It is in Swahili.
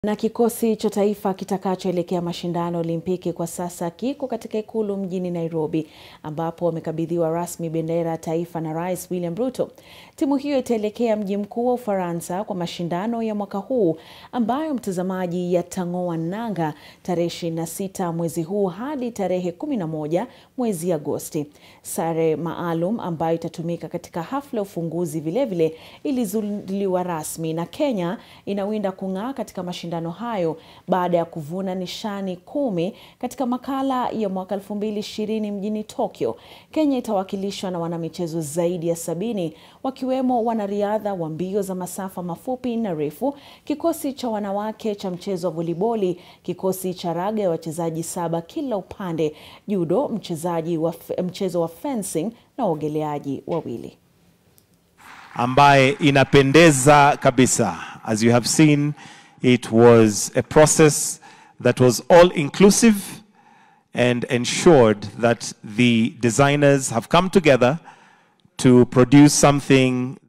Na kikosi cha taifa kitakachoelekea mashindano Olimpiki kwa sasa kiko katika ikulu mjini Nairobi, ambapo wamekabidhiwa rasmi bendera ya taifa na Rais William Ruto. Timu hiyo itaelekea mji mkuu wa Ufaransa kwa mashindano ya mwaka huu ambayo mtazamaji yatang'oa nanga tarehe 26 mwezi huu hadi tarehe 11 mwezi Agosti. Sare maalum ambayo itatumika katika hafla ya ufunguzi vilevile ilizinduliwa rasmi, na Kenya inawinda kung'aa katika mashindano hayo baada ya kuvuna nishani kumi katika makala ya mwaka 2020 mjini Tokyo. Kenya itawakilishwa na wanamichezo zaidi ya sabini wakiwemo wanariadha wa mbio za masafa mafupi na refu, kikosi cha wanawake cha mchezo wa voliboli, kikosi cha raga ya wachezaji saba kila upande, judo, mchezaji wa mchezo wa fencing na waogeleaji wawili. ambaye inapendeza kabisa. As you have seen, it was a process that was all inclusive and ensured that the designers have come together to produce something